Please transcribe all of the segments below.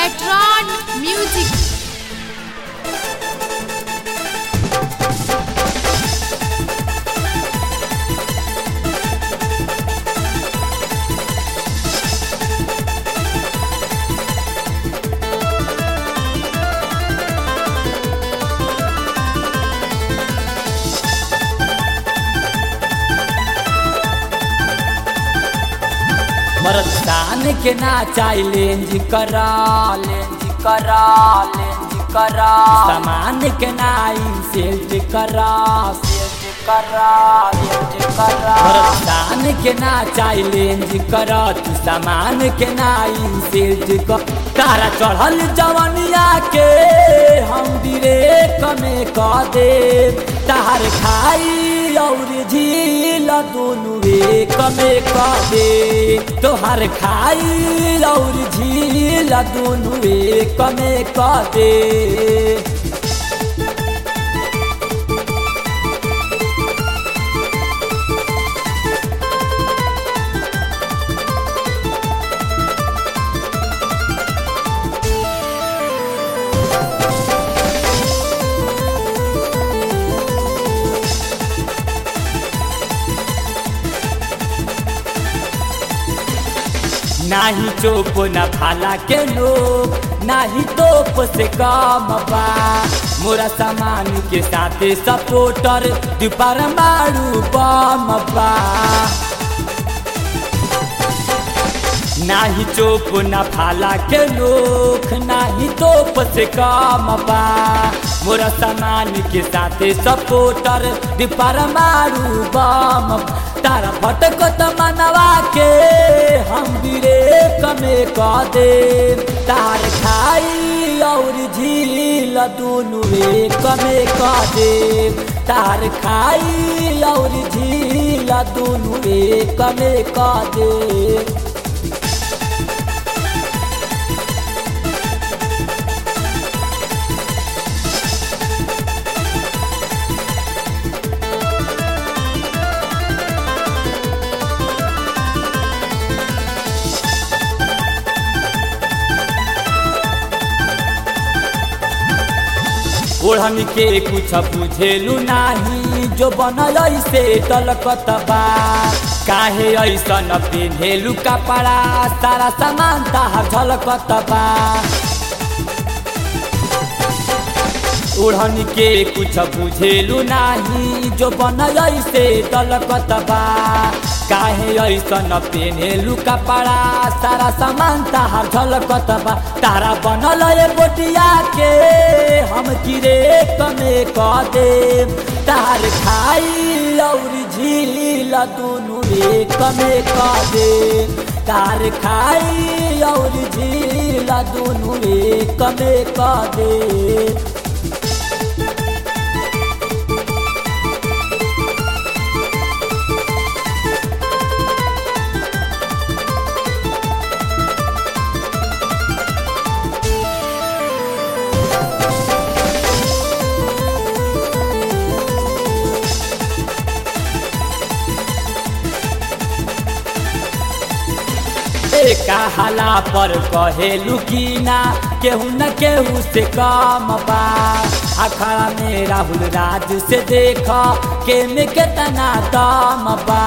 Metron Music. मरदान के ना चाही लेंज करा लेंज करा लेंज करा सामान के ना सेल्ट करा सेल्ट करा सेल्ट करा मरदान के ना चाही लेंज करा तू सामान के ना सेल्ट कर तारा चढ़ल जवनिया के हम दिरे कमे क दे तार खाई और झील दोनों एक में क दे तोहर खाई और झील दोनों एक में क दे नाही चोप न भाला के लोग नाही तोप से काम बा मोरा सामान के साथे सपोर्टर दुपार मारू बम बा नाही चोप न भाला के लोग नाही तोप से काम बा मोरा सामान के साथे सपोर्टर दुपार मारू बम तारा फटको त मनवा के हम बिरे कमे क दे तार खाई और झील दोनों एक में क दे तार खाई और झील दोनों एक में क दे ओढ़न के कुछ बुझेलू नाही जो बनल से तलकत बा काहे ऐसन पेन्हेलू कपड़ा सारा सामान तार झलकत बा ओढ़न के कुछ बुझेलू नाही जो बनल से तलकत बा काहे ऐसन पेन्हेलू कपड़ा सारा सामान तार झलकत बा तारा बनल ए बोटिया के हम किरे कमे क दे तार खाई और झील दोनों एक में क दे तार खाई और झील दोनों एक में क दे कहाला पर कहेलू की ना केहू न केहू से कम बा अखड़ा में राहुल राज से देख के में कितना दम बा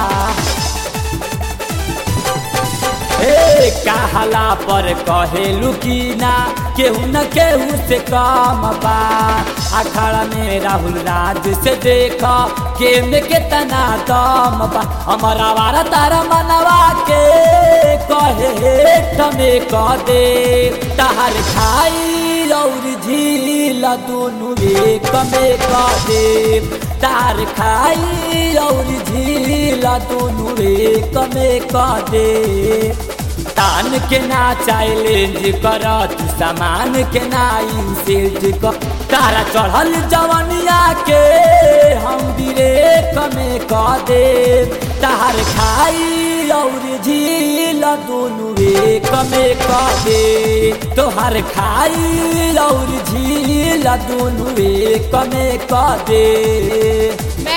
ए कहाला पर कहेलू की ना केहू न केहू से कम बा अखड़ा में राहुल राज से देख के में कितना दम बा हमारा वारा तारा मनवा के कहे तमे क दे तहर खाई और झील दोनों एक में क दे तार खाई और झील दोनों एक में क दे तान के ना चैलेंज कर तू सामान के ना इंसल्ट कर तारा चढ़ल जवनिया के हम बिरे कमे क दे तार खाई और झील दोनों एक में क दे तोहर खाई और झील दोनों एक में क दे